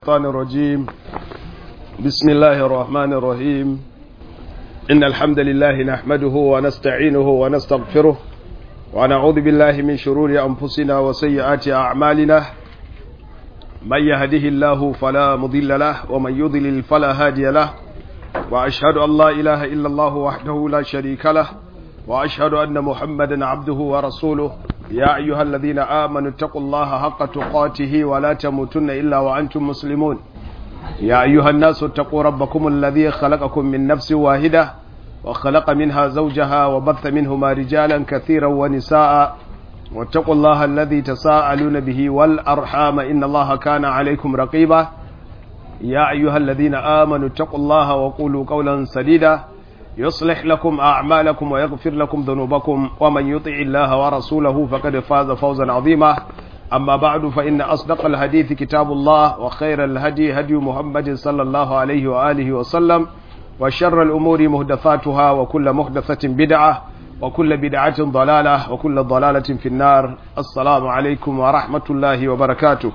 الشيطان الرجيم بسم الله الرحمن الرحيم إن الحمد لله نحمده ونستعينه ونستغفره ونعوذ بالله من شرور أنفسنا وسيئات أعمالنا من يهده الله فلا مضل له ومن يضلل فلا هادي له وأشهد أن لا إله إلا الله وحده لا شريك له وأشهد أن محمدا عبده ورسوله يا أيها الذين آمنوا اتقوا الله حق تقاته ولا تموتن إلا وأنتم مسلمون يا أيها الناس اتقوا ربكم الذي خلقكم من نفس واحدة وخلق منها زوجها وبث منهما رجالا كثيرا ونساء واتقوا الله الذي تساءلون به والأرحام إن الله كان عليكم رقيبا يا أيها الذين آمنوا اتقوا الله وقولوا قولا سديدا يصلح لكم أعمالكم ويغفر لكم ذنوبكم ومن يطع الله ورسوله فقد فاز فوزا عظيما أما بعد فإن أصدق الحديث كتاب الله وخير الهدي هدي محمد صلى الله عليه وآله وسلم وشر الأمور مهدفاتها وكل مهدفة بدعة وكل بدعة ضلالة وكل ضلالة في النار السلام عليكم ورحمة الله وبركاته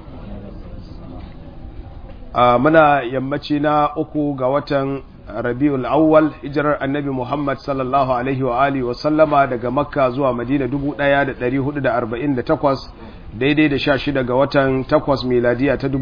آه منا يمتنا أكو قوة rabiul awwal hijirar annabi muhammad sallallahu alaihi wa alihi wa sallama daga makka zuwa madina 1448 daidai da 16 ga watan 8 miladiya ta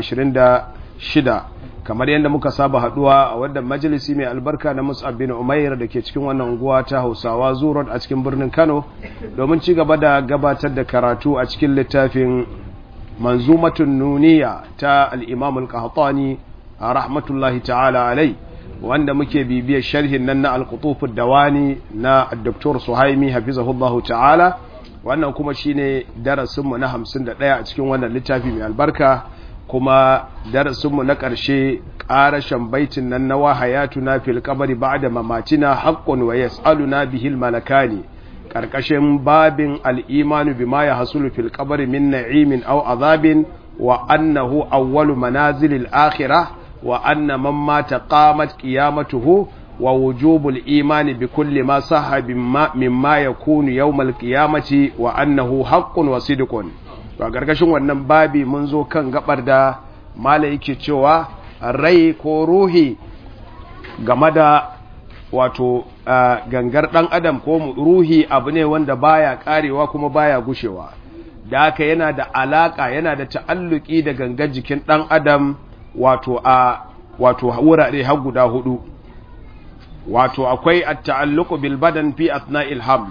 2026 kamar yadda muka saba haduwa a wadda majalisi mai albarka na mus'ab bin umair da ke cikin wannan unguwa ta hausawa zurot a cikin birnin kano domin ci gaba da gabatar da karatu a cikin littafin manzumatun nuniya ta al-imam al-qahtani rahmatullahi ta'ala alai wanda muke bibiyar sharhin nan na alkutufin dawani na Dr. Suhaimi hafizahullahu ta'ala wannan kuma shine darasinmu na 51 a cikin wannan littafi mai albarka kuma darasinmu na ƙarshe ƙarashen baitin nan na wahayatu na fil kabari ba'da mamatina haqqun wa yas'aluna bihil malakani ƙarƙashin babin al'imanu bima ya hasulu fil kabari min na'imin aw azabin wa annahu awwalu manazilil akhirah وأن من مات قامت قيامته ووجوب الإيمان بكل ما صح مما يكون يوم القيامة وأنه حق وصدق وقرقشن wannan babi mun zo kan gabar da malai yake cewa rai ko ruhi game da wato gangar dan adam ko ruhi abu ne wanda baya karewa kuma baya gushewa da haka yana da alaka yana da ta'alluki da gangar jikin dan adam wato a wato wurare har guda hudu wato akwai at-ta'alluqu bil badan fi athna'il haml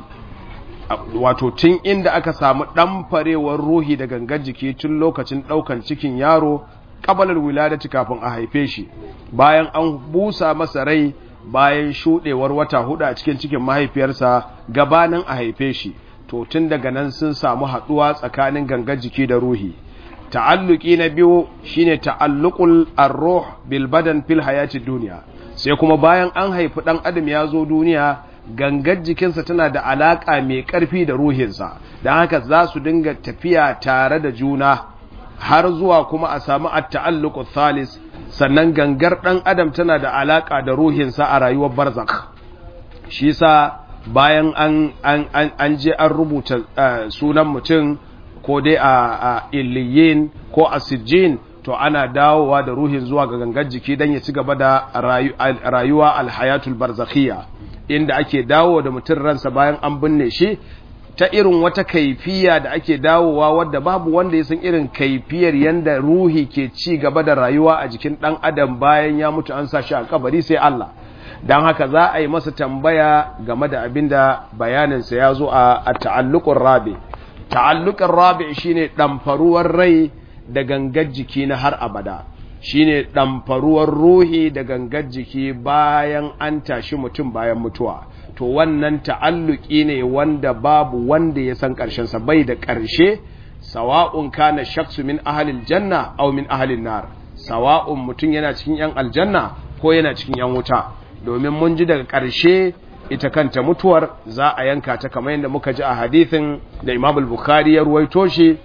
wato tun inda aka samu dan farewar ruhi da gangar jiki tun lokacin daukan cikin yaro kabalar wiladati kafin a haife shi bayan an busa masa rai bayan shudewar wata hudu a cikin cikin mahaifiyarsa gabanin a haife shi to tun daga nan sun samu haduwa tsakanin gangar jiki da ruhi ta'alluki na biyu shine ta'alluqul ar-ruh bil badan fil hayati dunya sai kuma bayan an haifi dan adam ya zo duniya gangar jikinsa tana da alaka mai karfi da ruhinsa dan haka za su dinga tafiya tare da juna har zuwa kuma a samu at-ta'alluqu thalis sannan gangar dan adam tana da alaka da ruhinsa a rayuwar barzakh shi sa bayan an an an je an rubuta sunan mutum ko dai a illiyin ko a sijjin to ana dawowa da ruhin zuwa ga gangar jiki don ya ci gaba da rayuwa alhayatul barzakhiyya inda ake dawo da mutum ransa bayan an binne shi ta irin wata kaifiya da ake dawowa wadda babu wanda ya san irin kaifiyar yanda ruhi ke ci gaba da rayuwa a jikin dan adam bayan ya mutu an sa shi a kabari sai Allah don haka za a yi masa tambaya game da abinda bayaninsa ya zo a ta'alluqur rabi ta'alluqin rabi shine ɗamfaruwar rai da gangar jiki na har abada shine ɗamfaruwar ruhi da gangar jiki bayan an tashi mutum bayan mutuwa to wannan ta'alluki ne wanda babu wanda ya san ƙarshen sa bai da ƙarshe sawa'un kana shaksu min ahalil janna aw min ahalin nar sawa'un mutum yana cikin yan aljanna ko yana cikin yan wuta domin mun ji daga ƙarshe ita kanta mutuwar za a yanka ta kamar yadda muka ji a hadithin da Imam al-Bukhari ya ruwaito shi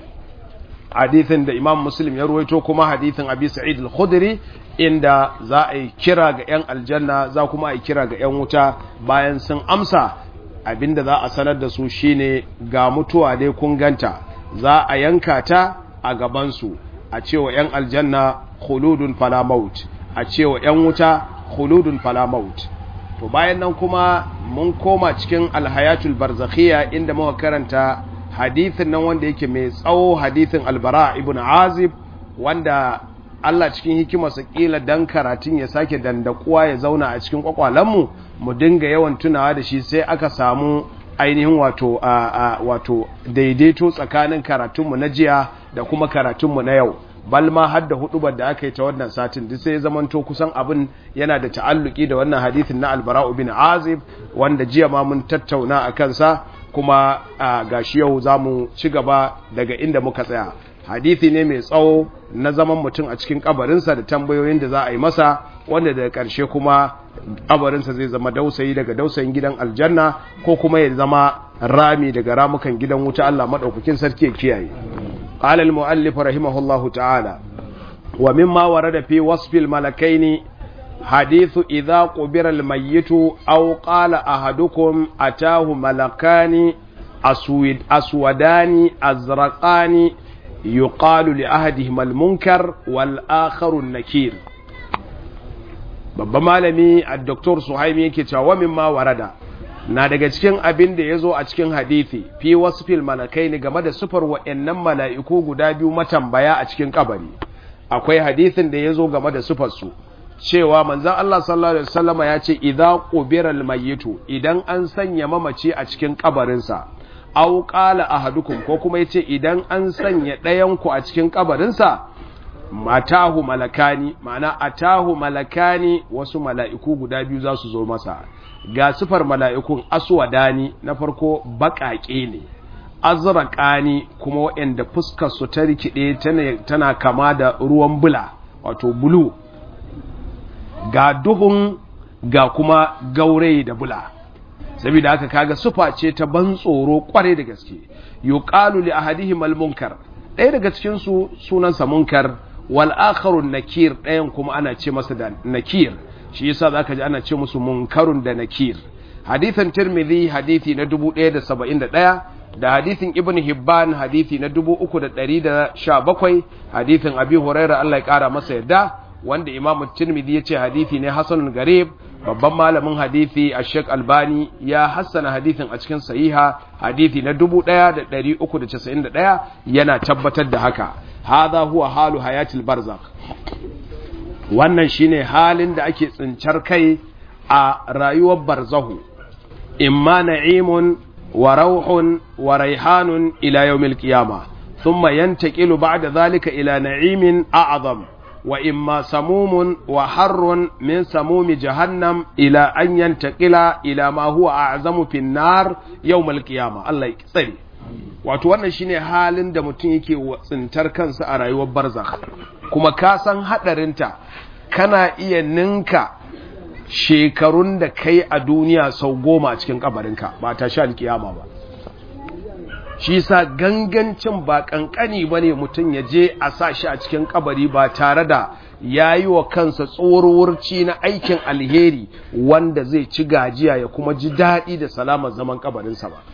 hadithin da Imam Muslim ya ruwaito kuma hadithin Abi Sa'id al-Khudri inda za a yi kira ga 'yan aljanna za kuma a yi kira ga 'yan wuta bayan sun amsa abinda za a sanar da su shine ga mutuwa dai kun ganta za a yanka ta a gabansu a cewa 'yan aljanna khuludun fala maut a cewa yan wuta khuludun fala maut to bayan nan kuma mun koma cikin alhayatul barzakhiyya inda muka karanta hadithin nan wanda yake mai tsawo hadithin albara ibn azib wanda Allah cikin hikimarsa kila dan karatun ya sake dandakuwa ya zauna a cikin kwakwalenmu mu dinga yawan tunawa da shi sai aka samu ainihin wato a wato daidaito tsakanin karatunmu na jiya da kuma karatunmu na yau bal ma har da hudubar da aka yi ta wannan satin duk sai zamanto kusan abin yana da ta'alluki da wannan hadithin na albara'u bin azib wanda jiya ma mun tattauna a kansa kuma gashi yau za mu ci gaba daga inda muka tsaya hadithi ne mai tsawo na zaman mutum a cikin kabarinsa da tambayoyin da za a yi masa wanda daga ƙarshe kuma kabarinsa zai zama dausayi daga dausayin gidan aljanna ko kuma ya zama rami daga ramukan gidan wuta Allah madaukakin sarki ya kiyaye qala al-muallif rahimahullahu ta'ala wa mimma warada fi wasfi al-malakaini hadithu idha qubira al-mayyitu aw qala ahadukum atahu malakani aswid aswadani azraqani yuqalu li ahadihim al-munkar wal akharu an-nakir babban malami a Dr. Suhaimi yake cewa wa mimma warada na daga cikin abin da ya zo a cikin hadithi fi wasu fil malakai ne game da sufar wa'annan mala'iku guda biyu matambaya a cikin kabari akwai hadithin da ya zo game da sufarsu cewa manzan Allah sallallahu Alaihi wasallama ya ce idan ƙubiral mayyitu idan an sanya mamaci a cikin kabarinsa au ƙala ahadukum ko kuma ya ce idan an sanya ɗayanku a cikin kabarinsa matahu malakani ma'ana atahu malakani wasu mala'iku guda biyu za su zo masa ga sifar mala'ikun aswadani na farko baƙaƙe ne azraqani kuma waɗanda fuskar su ta rikide tana kama da ruwan bula wato bulu ga duhun ga kuma gaurayi da bula saboda haka kaga sufa ce ta ban tsoro kware da gaske yuqalu li ahadihim al munkar ɗaya daga cikin su sunansa munkar wal akharu nakir ɗayan kuma ana ce masa da nakir shi yasa zaka ji ana ce musu munkarun da nakir hadithan tirmidhi hadithi na 1071 da hadithin ibn hibban hadithi na 3117 hadithin abi huraira Allah ya kara masa yadda wanda imam tirmidhi yace hadithi ne hasanun garib babban malamin hadithi a sheik albani ya hassana hadithin a cikin sahiha hadithi na 1391 yana tabbatar da haka hadha huwa halu hayatil barzakh wannan shine halin da ake tsincar kai a rayuwar barzahu imma na'imun wa rauhun wa raihanun ila yawmil qiyama thumma yantaqilu ba'da dhalika ila na'imin a'zam wa imma samumun wa harrun min samumi jahannam ila an yantaqila ila ma huwa a'zamu fin nar yawmal qiyama Allah ya tsare wato wannan shine halin da mutum yake tsintar kansa a rayuwar barzakh kuma ka san hadarinta kana iya ninka shekarun da kai a duniya sau goma a cikin kabarinka ba ta sha alkiyama ba shi sa gangancin ba kankani ba ne mutum ya je a sa shi a cikin kabari ba tare da ya yi wa kansa tsorowurci na aikin alheri wanda zai ci gajiya ya kuma ji daɗi da salamar zaman kabarinsa ba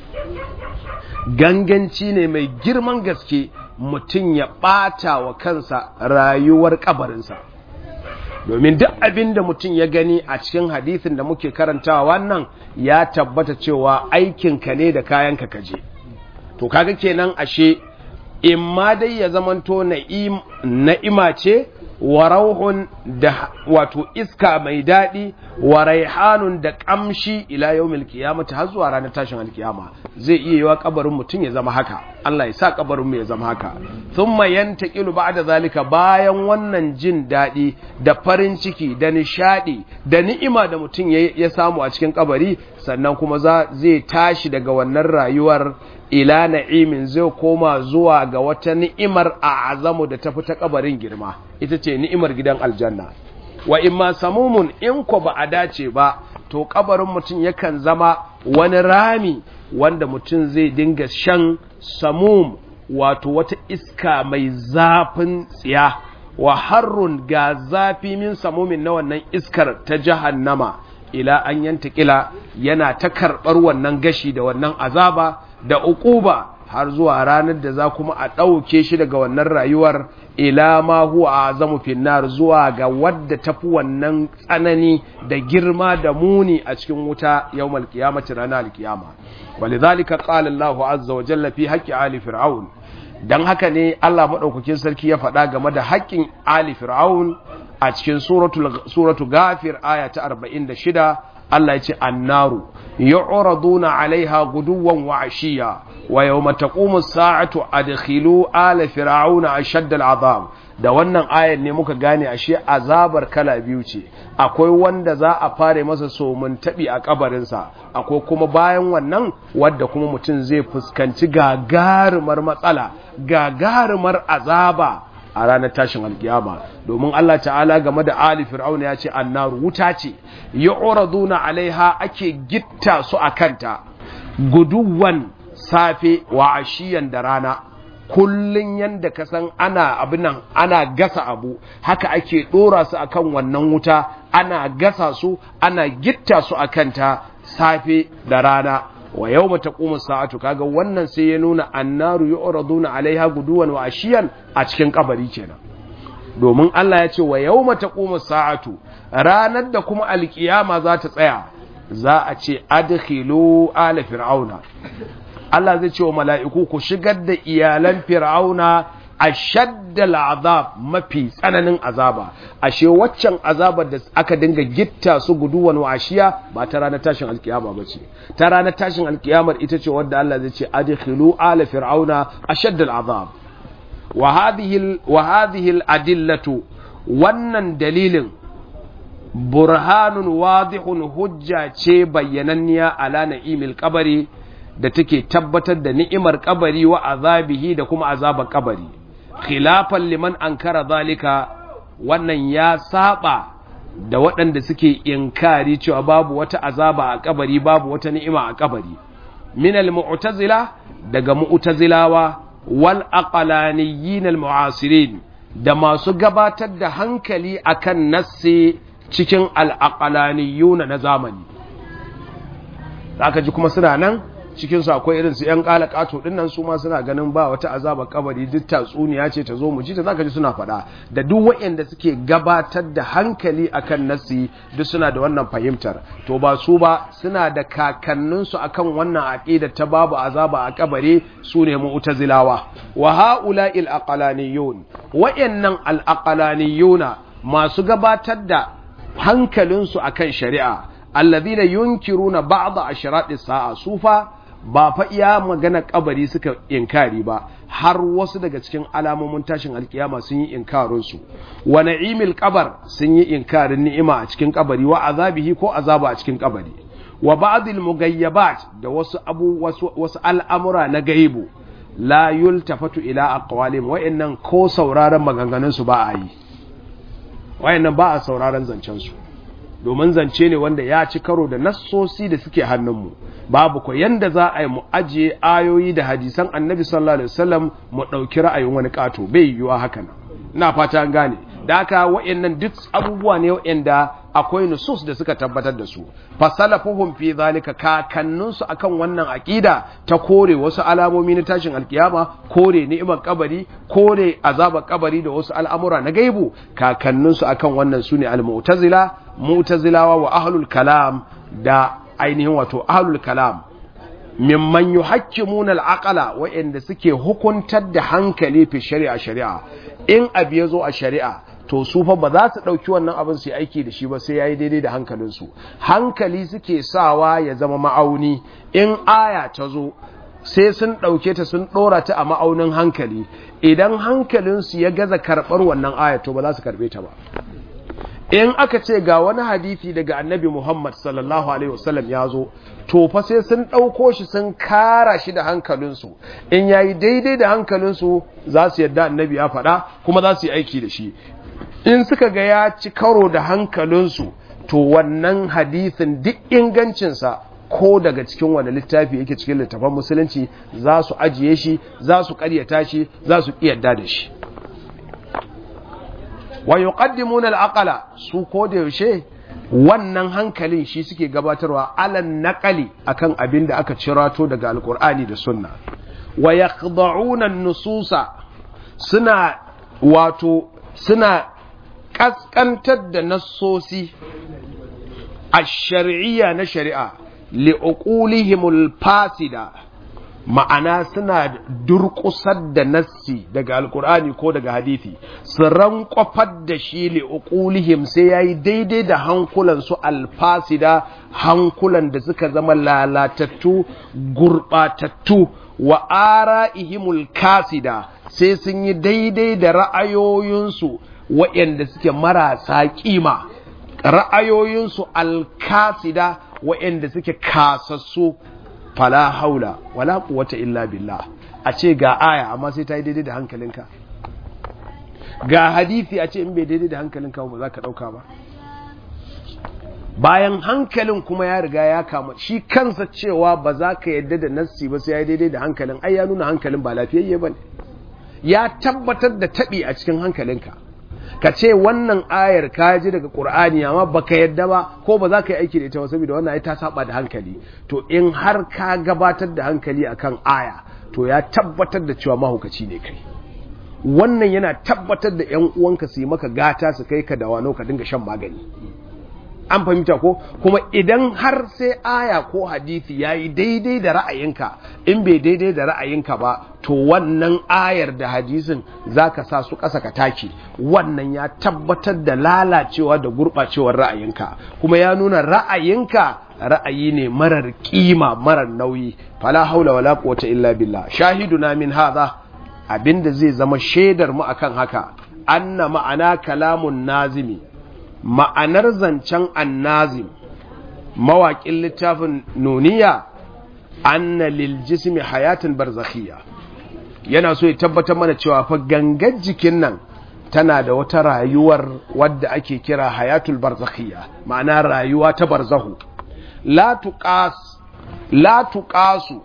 ganganci ne mai girman gaske mutum ya ɓata wa kansa rayuwar kabarinsa domin duk abin da mutum ya gani a cikin hadithin da muke karantawa wannan ya tabbata cewa aikinka ne da kayanka kaje to kaga kenan ashe in ma dai ya zamanto na'ima ce wa rauhun da wato iska mai daɗi wa raihanun da ƙamshi ila yawmil qiyamati har zuwa ranar tashin alkiyama zai iya yiwa kabarin mutum ya zama haka Allah ya sa kabarin mu ya zama haka thumma yantaqilu ba'da zalika bayan wannan jin daɗi da farin ciki da nishadi da ni'ima da mutum ya samu a cikin kabari sannan kuma zai tashi daga wannan rayuwar ila na'imin zai koma zuwa ga wata ni'imar a azamu da tafi ta kabarin girma ita ce ni'imar gidan aljanna wa imma samumun in ko ba a dace ba to kabarin mutum yakan zama wani rami wanda mutum zai dinga shan samum wato wata iska mai zafin tsiya wa harrun ga zafi min samumin na wannan iskar ta jahannama ila an yanta kila yana ta karɓar wannan gashi da wannan azaba da uquba har zuwa ranar da za kuma a ɗauke shi daga wannan rayuwar ila ma huwa azamu finnar zuwa ga wadda tafi wannan tsanani da girma da muni a cikin wuta yawmal qiyamati ranar alkiyama walidhalika qala Allahu azza wa jalla fi haqqi ali fir'aun dan haka ne Allah madaukakin sarki ya faɗa game da haƙƙin ali fir'aun a cikin suratul suratu ghafir aya ta 46 Allah ya ce annaru yu'raduna 'alaiha guduwan wa 'ashiya wa yawma taqumu as-sa'atu adkhilu ala fir'auna ashadda al'azab da wannan ayar ne muka gane ashe azabar kala biyu ce akwai wanda za a fare masa somun tabi a kabarinsa akwai kuma bayan wannan wadda kuma mutum zai fuskanci gagarumar matsala gagarumar azaba a ranar tashin alkiyama domin Allah ta'ala game da ali fir'auna ya ce annaru wuta ce yu'raduna alaiha ake gitta su akanta guduwan safe wa ashiyan da rana kullun yanda ka san ana abin nan ana gasa abu haka ake dora su akan wannan wuta ana gasa su ana gitta su akanta safe da rana wa yau mata kuma sa'atu kaga wannan sai ya nuna annaru yu'raduna alaiha guduwan wa ashiyan a cikin kabari kenan domin Allah ya ce wa yau mata kuma sa'atu ranar da kuma alkiyama za ta tsaya za a ce adkhilu ala fir'auna Allah zai ce wa mala'iku ku shigar da iyalan fir'auna ashadda al'azab mafi tsananin azaba ashe waccan azabar da aka dinga gitta su guduwan washiya ba ta ranar tashin alkiyama ba ce ta ranar tashin alkiyamar ita ce wadda Allah zai ce adkhilu ala fir'auna ashadda al'azab wa hadhihi wa hadhihi al'adillatu wannan dalilin burhanun wadihun hujja ce bayyananniya ala na'imil qabri da take tabbatar da ni'imar kabari wa azabihi da kuma azabar kabari khilafan liman ankara zalika wannan ya saba da waɗanda suke inkari cewa babu wata azaba a kabari babu wata ni'ima a kabari min al-mu'tazila daga mu'tazilawa wal aqlaniyyin al-mu'asirin da masu gabatar da hankali akan nassi cikin al-aqlaniyuna na zamani zaka ji kuma suna nan cikin su akwai irin su yan kalakato din nan su ma suna ganin ba wata azaba kabari duk tatsuniya ce ta zo mu ji ta zaka ji suna faɗa da duk waɗanda suke gabatar da hankali akan nasi duk suna da wannan fahimtar to ba su ba suna da kakannin su akan wannan aqida ta babu azaba a kabari su ne mu'tazilawa wa haula'il aqlaniyun waɗannan al-aqlaniyuna masu gabatar da hankalinsu akan shari'a alladhina yunkiruna ba'd ashrati sa'a sufa ba fa iya magana kabari suka inkari ba har wasu daga cikin alamomin tashin alkiyama sun yi inkarin su wa na'imil qabar sun yi inkarin ni'ima a cikin kabari wa azabihi ko azaba a cikin kabari wa ba'dil mugayyabat da wasu abu wasu, wasu al'amura na gaibu la yultafatu ila aqwalim wa'annan ko sauraron maganganun su ba a yi wa'annan ba a sauraron zancen su domin zance ne wanda ya ci karo da nassosi da suke hannunmu babu ko yanda za a yi mu ajiye ayoyi da hadisan annabi sallallahu alaihi wasallam mu ɗauki ra'ayin wani ƙato bai yiwuwa haka nan ina fata an gane da haka wa'annan duk abubuwa ne wa'anda akwai nusus da suka tabbatar da su fasalafuhum fi zalika kakanninsu akan wannan aqida ta kore wasu alamomi na tashin alkiyama kore ni'imar kabari kore azabar kabari da wasu al'amura na gaibu kakanninsu akan wannan sune al-mu'tazila mu'tazilawa wa ahlul kalam da ainihin wato ahlul kalam mimman yuhakkimuna al-aqla wa'anda suke hukuntar da hankali fi shari'a shari'a in abu ya zo a shari'a to su fa ba za su ɗauki wannan abin su yi aiki da shi ba sai ya yi daidai da hankalinsu hankali suke sawa ya zama ma'auni in aya ta zo sai sun ɗauke ta sun ɗora ta a ma'aunin hankali idan hankalinsu ya gaza karɓar wannan aya to ba za su karɓe ta ba in aka ce ga wani hadisi daga annabi Muhammad sallallahu alaihi wasallam ya zo to fa sai sun ɗauko shi sun kara shi da hankalinsu in yayi daidai da hankalinsu za su yadda annabi ya faɗa kuma za su yi aiki da shi in suka ga ya ci karo da hankalinsu to wannan hadisin duk ingancinsa ko daga cikin wani littafi yake cikin littafan musulunci za su ajiye shi za su ƙaryata shi za su yadda da shi wa yuqaddimuna al-aqla su ko da yaushe wannan hankalin shi suke gabatarwa alan naqali akan abin da aka cirato daga alqur'ani da sunna wa yakhda'una nususa suna wato suna kaskantar da nassosi a shari'iyya na shari'a li'uqulihimul fasida ma'ana suna durƙusar da nassi daga alkur'ani ko daga hadithi su rankwafar da shi li'uqulihim sai yayi daidai da hankulan su alfasida hankulan da suka zama lalatattu gurbatattu wa ara'ihimul kasida sai sun yi daidai da ra'ayoyinsu waɗanda suke marasa kima ra'ayoyinsu alkasida waɗanda suke kasassu fala haula wala quwwata illa billah a ce ga aya amma sai ta yi daidai da hankalinka ga hadisi a ce in bai daidai da hankalinka ba za ka ɗauka ba bayan hankalin kuma ya riga ya kama shi kansa cewa ba za ka yadda da nassi ba sai ya daidai da hankalin ai ya nuna hankalin ba lafiyayye ba ne ya tabbatar da taɓi a cikin hankalinka ka ce wannan ayar ka ji daga ƙur'ani amma baka yadda ba ko ba za ka yi aiki da ita ba saboda wannan ai ta saba da hankali to in har ka gabatar da hankali akan aya to ya tabbatar da cewa mahukaci ne kai wannan yana tabbatar da yan uwanka su yi maka gata su kai ka da wano ka dinga shan magani an fahimta ko kuma idan har sai aya ko hadisi ya yi daidai da ra'ayinka in bai daidai da ra'ayinka ba to wannan ayar da hadisin za ka sa su ƙasa ka take wannan ya tabbatar da lalacewa da gurɓacewar ra'ayinka kuma ya nuna ra'ayinka ra'ayi ne marar kima marar nauyi fala haula wala quwwata illa billah shahiduna min hadha abinda zai zama shaidar mu akan haka anna ma'ana kalamun nazimi ma'anar zancen annazim mawaƙin littafin nuniya anna lil jismi hayatin barzakhiyya yana so ya tabbatar mana cewa fa gangar jikin nan tana da wata rayuwar wadda ake kira hayatul barzakhiyya ma'ana rayuwa ta barzahu la tuqas la tuqasu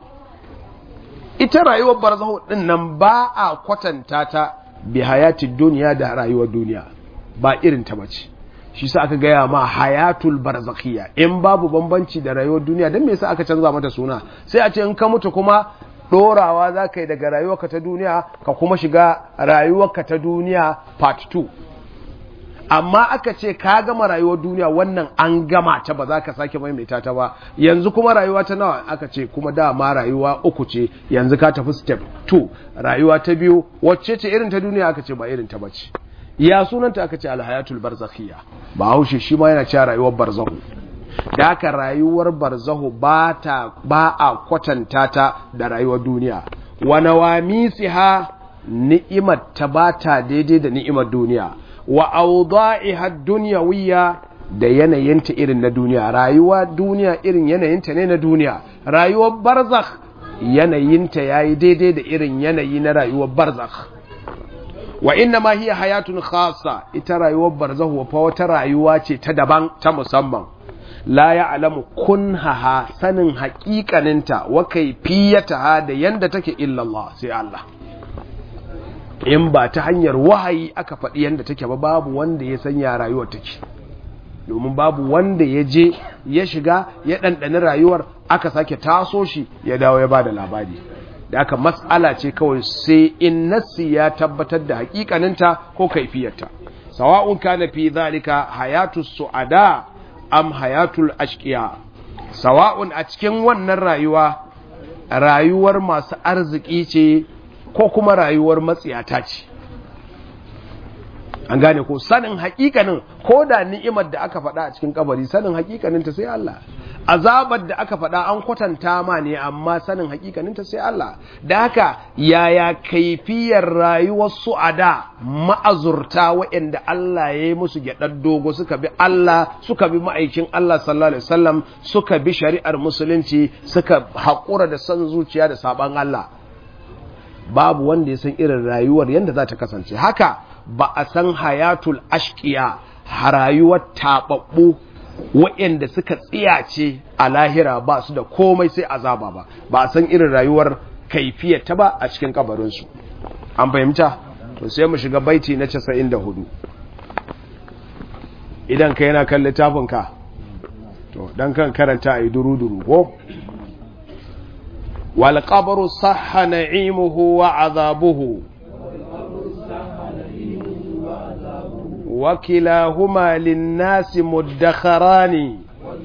ita rayuwar barzahu din nan ba a kwatanta ta bi hayatid duniya da rayuwar duniya ba irin ta bace shi sa aka gaya ma hayatul barzakhiya in babu bambanci da rayuwar duniya don me yasa aka canza mata suna sai a ce in ka mutu kuma dorawa za ka yi daga rayuwarka ta duniya ka kuma shiga rayuwarka ta duniya part 2 amma aka ce ka gama rayuwar duniya wannan an gama ta ba za ka sake maimaita ta ba yanzu kuma rayuwa ta nawa aka ce kuma dama rayuwa uku ce yanzu ka tafi step 2 rayuwa ta biyu wacce ce irin ta duniya aka ce ba irin ta bace ya sunanta aka ce alhayatul barzakhiyya ba haushe shi ma yana cewa rayuwar barzahu da haka rayuwar barzahu ba ta ba a kwatanta ta da rayuwar duniya wa nawamisiha ni'imar ta ba ta daidai da ni'imar duniya wa awda'iha dunyawiyya da yanayinta irin na duniya rayuwa duniya irin yanayinta ne na duniya rayuwar barzakh yanayinta yayi daidai da irin yanayi na rayuwar barzakh wa inna ma hiya hayatun khassa ita rayuwar barzahu fa wata rayuwa ce ta daban ta musamman la ya'lamu kunhaha sanin haƙiƙaninta wa kayfiyataha da yanda take illa Allah sai Allah in ba ta hanyar wahayi aka faɗi yanda take ba babu wanda ya sanya rayuwar take domin babu wanda ya je ya shiga ya ɗanɗani rayuwar aka sake taso shi ya dawo ya bada labari da aka matsala ce kawai sai in nassi ya tabbatar da hakikaninta ko kaifiyarta sawa'un kana fi zalika hayatu su'ada am hayatul ashqiya sawa'un a cikin wannan rayuwa rayuwar masu arziki ce ko kuma rayuwar matsiyata ce an gane ko sanin hakikanin ko da ni'imar da aka faɗa a cikin kabari sanin hakikaninta sai Allah azabar da aka faɗa an kwatanta ma ne amma sanin hakikaninta sai Allah da haka yaya kaifiyar rayuwar su a da ma'azurta waɗanda Allah ya yi musu gyaɗar dogo suka bi Allah suka bi ma'aikin Allah sallallahu alaihi wasallam suka bi shari'ar musulunci suka haƙura da son zuciya da saban Allah babu wanda ya san irin rayuwar yadda za ta kasance haka ba a san hayatul ashkiya rayuwar taɓaɓɓu waɗanda suka tsiyace a lahira ba su da komai sai azaba ba ba a san irin rayuwar kaifiyar ta ba a cikin kabarinsu an fahimta to sai mu shiga baiti na 94 idan ka yana kan littafinka to dan kan karanta a yi duru-duru ko wal qabru sahha na'imuhu wa azabuhu wa kilahuma lin-nasi muddakharani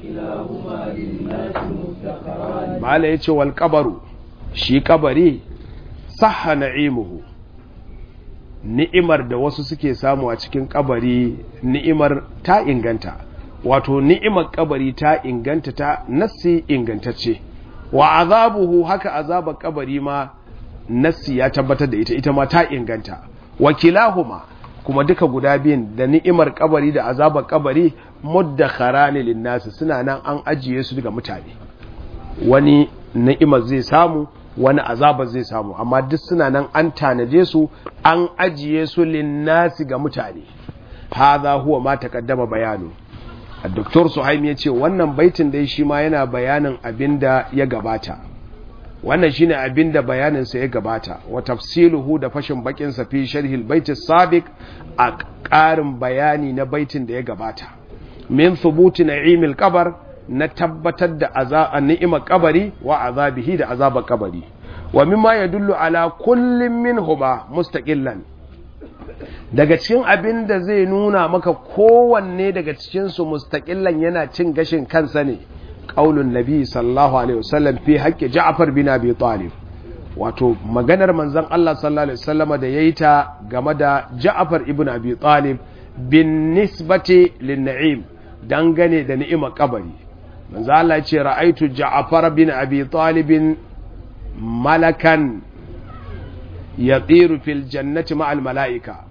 mala yace wal qabru shi kabari sahha na'imuhu ni'imar da wasu suke samu a cikin kabari ni'imar ta inganta wato ni'imar kabari ta inganta ta nassi ingantacce wa azabuhu haka azabar kabari ma nassi ya tabbatar da ita ita ma ta inganta wa kilahuma kuma duka guda biyun da ni'imar kabari da azabar kabari muddakharani linnasi suna nan an ajiye su daga mutane wani ni'imar zai samu wani azabar zai samu amma duk suna nan an tanaje su an ajiye su linnasi ga mutane hadha huwa ma taqaddama bayanu Dr. Suhaim ya ce wannan baitin dai shi ma yana bayanin abin da ya gabata wannan shine abin da bayaninsa ya gabata wa tafsiluhu da fashin bakin sa fi sharhil baiti sabiq a ƙarin bayani na baitin da ya gabata min thubuti na'imil qabar na tabbatar da azaba ni'imar kabari wa azabihi da azabar kabari wa mimma yadullu ala kullin minhuma mustaqillan daga cikin abin da zai nuna maka kowanne daga cikinsu mustaƙillan yana cin gashin kansa ne ƙaunin nabi sallallahu alaihi wasallam fi haƙƙi ja'far bin abi talib wato maganar manzon Allah sallallahu alaihi wasallama da yayi ta game da ja'far ibn abi talib bin nisbati lin na'im dangane da ni'imar kabari manzo Allah ya ce ra'aitu ja'far bin abi talib malakan yatiru fil jannati ma'al mala'ika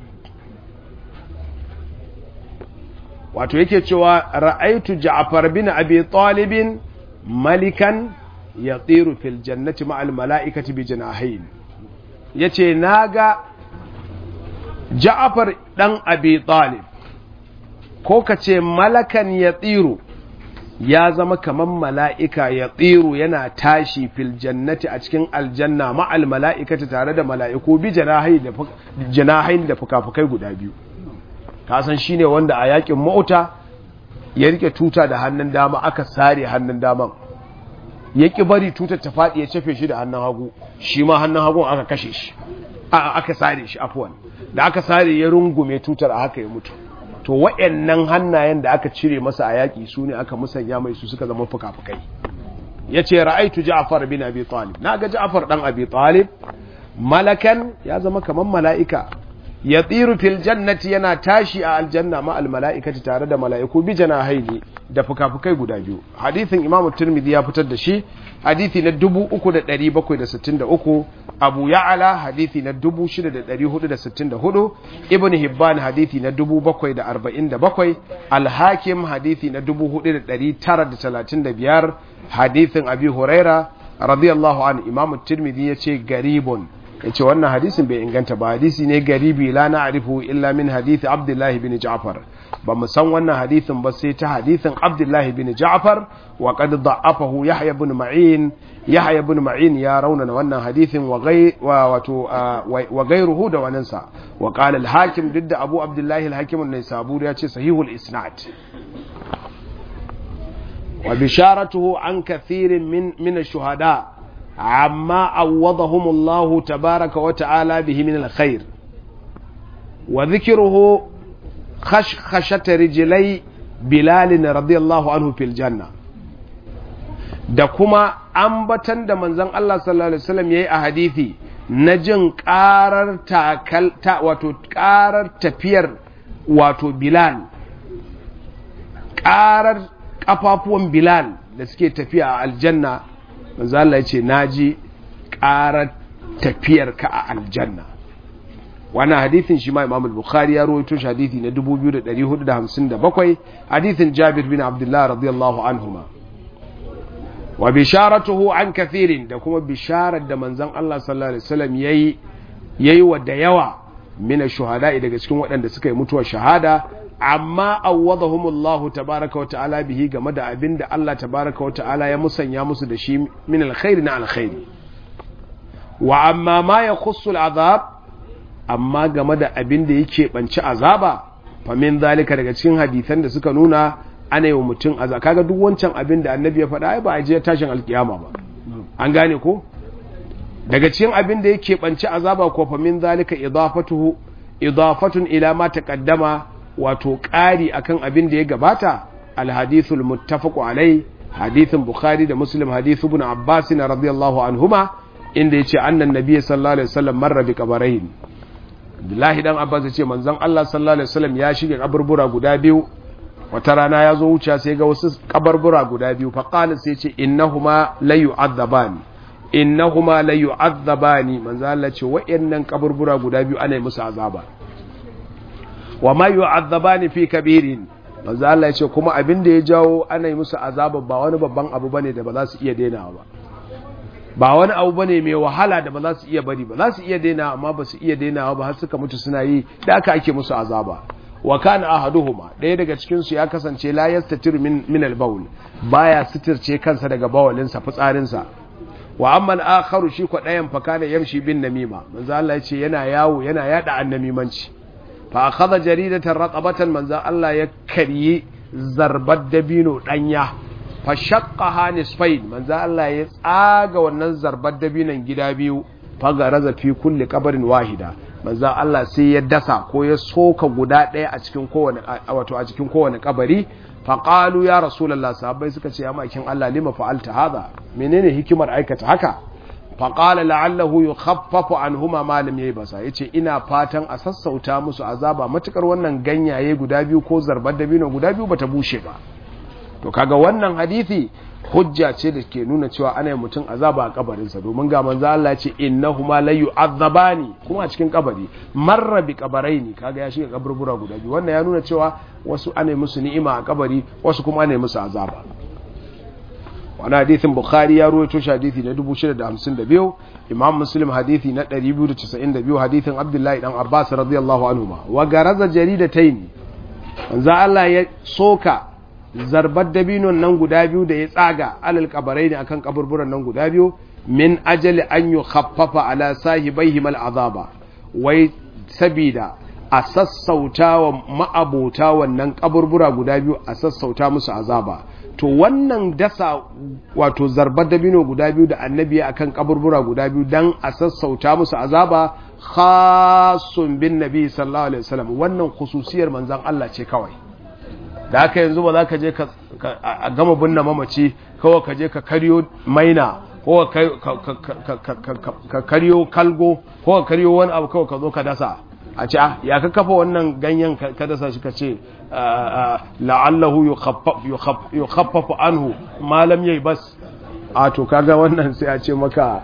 wato yake cewa ra'aitu ja'far bin abi talibin malikan yatiru fil jannati ma'al mala'ikati bi janahayn yace naga ja'far dan abi talib ko kace malakan yatiru ya zama kaman mala'ika ya tsiru yana tashi fil jannati a cikin aljanna ma'al mala'ikati tare da mala'iku bi janahain da fuka-fukai guda biyu kasan shi ne wanda a yakin mauta ya rike tuta da hannun dama aka sare hannun daman ya ƙi bari tutar ta faɗi ya cefe shi da hannun hagu shi ma hannun hagun aka kashe shi aka sare shi afuwan da aka sare ya rungume tutar a haka ya mutu to wa'annan hannayen da aka cire masa a yaƙi su ne aka musanya mai su suka zama fuka-fukai ya ce ra'aitu ja'far bin abi talib na ga ja'far dan abi talib malakan ya zama kamar mala'ika ya tsiru fil jannati yana tashi a aljanna ma al mala'ikati tare da mala'iku bi janahaini da fuka-fukai guda biyu hadithin imam tirmidhi ya fitar da shi hadithi na 3763 abu ya'ala hadithi na 6464 ibn hibban hadithi na 747 al-hakim hadithi na 4935 hadithin abi huraira radiyallahu an imam tirmidhi yace garibun yace wannan hadisin bai inganta ba hadisi ne garibi la na'rifu illa min hadithi abdullah bin ja'far ba mu san wannan hadithin ba sai ta hadithin abdullah bin ja'far wa qad da'afahu yahya ibn ma'in yahya ibn ma'in ya raunana wannan hadithin wa gai wato wa gairuhu da wannan sa wa qala al-hakim didda abu abdullah al-hakim an-naisaburi ya ce sahihul isnad wa bisharatuhu an kathirin min min ash-shuhada amma awwadahum Allah tabaaraka wa ta'ala bihi min al-khair wa dhikruhu khashkhashat rijlai bilal radiyallahu anhu fil janna da kuma ambatan da manzon Allah sallallahu alaihi wasallam yayi a hadisi na jin karar takal ta wato karar tafiyar wato bilal karar kafafuwan bilal da suke tafiya a aljanna manzo Allah ya ce naji karar tafiyar ka a aljanna wannan hadithin shi ma Imam al-Bukhari ya rawaito shi hadithi na 2457 hadithin Jabir bin Abdullah radiyallahu anhuma wa bisharatuhu an kathirin da kuma bisharar da manzon Allah sallallahu alaihi wasallam yayi yayi wa da yawa mina shuhada daga cikin waɗanda suka yi mutuwar shahada amma awwadahumullahu tabaraka wa ta'ala bihi game da abin da Allah tabaraka wa ta'ala ya musanya musu da shi min alkhairi na alkhairi wa amma ma yakhussu al'azab amma game da abin da yake banci azaba fa min zalika daga cikin hadisan da suka nuna ana yi wa mutum azaba kaga duk wancan abin da annabi ya faɗa ai ba a je tashin alkiyama ba an gane ko daga cikin abin da yake banci azaba ko fa min zalika idafatuhu idafatun ila ma taqaddama wato ƙari akan abin da ya gabata alhadithul muttafaqu alai hadithin bukhari da muslim hadithu ibn abbas radiyallahu anhuma inda yace annan nabiy sallallahu alaihi wasallam marra bi qabarain Abdullahi dan Abbas yace manzon Allah sallallahu alaihi wasallam ya shige kaburbura guda biyu wata rana ya zo wuce sai ga wasu kaburbura guda biyu fa qala sai yace innahuma la yu'adzabani innahuma la yu'adzabani manzon Allah ce wa'annan kaburbura guda biyu ana yi musu azaba wa ma yu'adzabani fi kabirin manzo Allah ya ce kuma abin da ya jawo ana yi musu azaba ba wani babban abu bane da ba za su iya dainawa ba ba wani abu bane mai wahala da ba za su iya bari ba za su iya dainawa amma ba su iya dainawa ba har suka mutu suna yi da aka ake musu azaba wa kana ahaduhuma ɗaya daga cikin su ya kasance la yastatir min min al-bawl baya sitirce kansa daga bawalin sa fitsarin sa wa amma al-akharu shi ko ɗayan fa kana yamshi bin namima manzo Allah ya ce yana yawo yana yada annamimanci fa akhadha jaridatan raqabatan manzo Allah ya karyi zarbar dabino danya fa shaqqaha nisfayn manzo Allah ya tsaga wannan zarbar dabinon gida biyu fa garaza fi kulli qabrin wahida manzo Allah sai ya dasa ko ya soka guda daya a cikin kowane wato a cikin kowane kabari fa qalu ya rasulullah sahabbai suka ce ya makin Allah lima fa'alta hadha menene hikimar aikata haka faƙala la'allahu yi khaffafu an huma malam ya yi basa ya ce ina fatan a sassauta musu azaba matukar wannan ganyaye guda biyu ko zarbar dabino guda biyu bata bushe ba to kaga wannan hadithi hujja ce da ke nuna cewa ana yi mutum azaba a kabarinsa domin ga manzo Allah ce innahuma la yu'azzabani kuma a cikin kabari marra bi kabaraini kaga ya shiga kaburbura guda biyu wannan ya nuna cewa wasu ana yi musu ni'ima a kabari wasu kuma ana yi musu azaba wani hadithin bukhari ya ruwaito shi hadithi na 652 imam muslim hadithi na 292 hadithin abdullahi dan abbas radiyallahu anhu wa garaza jaridatayn manzo Allah ya soka zarbar dabinon nan guda biyu da ya tsaga alal kabarai ne akan kaburburan nan guda biyu min ajali an yukhaffafa ala sahibaihi mal azaba wai sabida a sassauta wa ma'abota wannan kaburbura guda biyu a sassauta musu azaba to wannan dasa wato zarbar dabino guda biyu da annabi akan kaburbura guda biyu dan a sassauta musu azaba khasun bin nabi sallallahu alaihi wasallam wannan khususiyar manzon Allah ce kawai da haka yanzu ba za ka je a gama binne mamaci kawai ka je ka karyo maina ko ka karyo kalgo ko ka karyo wani abu kawai ka zo ka dasa a ce ya ka kafa wannan ganyen ka dasa shi ka ce la'allahu yukhaffafu anhu malam yayi bas a to kaga wannan sai a ce maka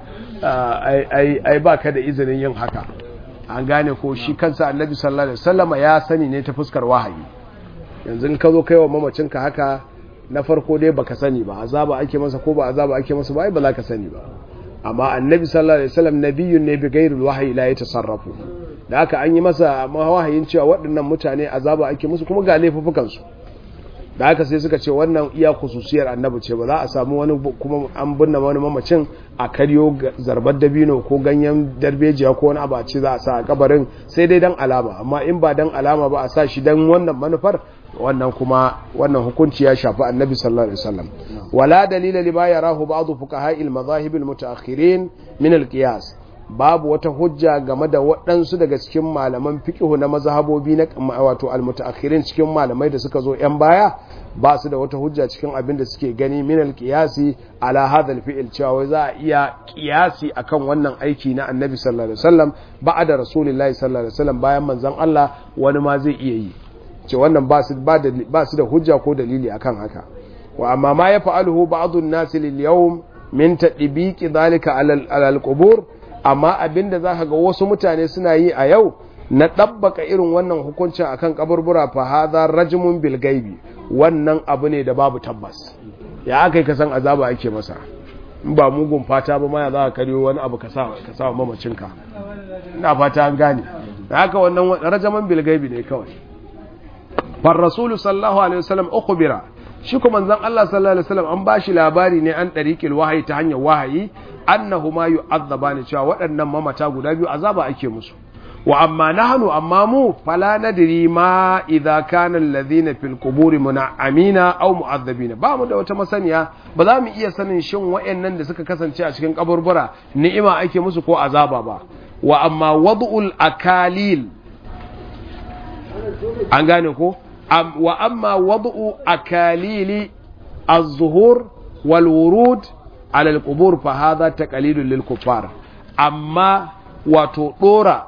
ai ba ka da izinin yin haka an gane ko shi kansa annabi sallallahu alaihi wasallam ya sani ne ta fuskar wahayi yanzu in ka zo kai wa mamacinka haka na farko dai baka sani ba azaba ake masa ko ba azaba ake masa ba ai ba za ka sani ba amma annabi sallallahu alaihi wasallam nabiyyun ne bi ghairil wahyi la yatasarrafu da haka an yi masa wahayin cewa waɗannan mutane azaba ake musu kuma ga laifukan su da haka sai suka ce wannan iya khususiyar annabi ce ba za a samu wani kuma an binne wani mamacin a karyo zarbar dabino ko ganyen darbejiya ko wani abu a ce za a sa a kabarin sai dai dan alama amma in ba dan alama ba a sa shi dan wannan manufar wannan kuma wannan hukunci ya shafi annabi sallallahu alaihi wasallam wala dalila lima yarahu ba'd fuqaha al-madahib al-mutaakhirin min al-qiyas babu wata hujja game da waɗansu daga cikin malaman fiqhu na mazhabobi na wato al-mutaakhirin cikin malamai da suka zo yan baya ba su da wata hujja cikin abin da suke gani min al-qiyasi ala hadha al-fi'l cewa wai za a iya qiyasi akan wannan aiki na annabi sallallahu alaihi wasallam ba'da rasulullahi sallallahu alaihi wasallam bayan manzon Allah wani ma zai iya yi ce wannan ba su da hujja ko dalili akan haka wa amma ma ya fa'aluhu ba'dun nasi lil yawm min tadbiqi dhalika ala al-qubur amma abinda zaka ga wasu mutane suna yi a yau na dabbaka irin wannan hukuncin akan kaburbura fa hadha rajmun bil gaibi wannan abu ne da babu tabbas ya akai ka san azaba ake masa in ba mugun fata ba ma ya za ka karyo wani abu ka sa ka sa mamacinka ina fata an gane haka wannan rajaman bil gaibi ne kawai far rasulu sallallahu alaihi wasallam ukhbira shi kuma manzon Allah sallallahu alaihi wasallam an bashi labari ne an dariqil wahayi ta hanyar wahayi annahuma yu'azzabani cewa waɗannan mamata guda biyu azaba ake musu wa amma nahnu amma mu fala nadri ma idza kana alladhina fil quburi mun'amina aw mu'adhabina ba mu da wata masaniya ba za mu iya sanin shin wayannan da suka kasance a cikin kaburbura ni'ima ake musu ko azaba ba wa amma wad'ul akalil an gane ko wa amma wad'u akalili az-zuhur wal wurud ala al-qubur fa hadha taqlidun lil kuffar amma wato dora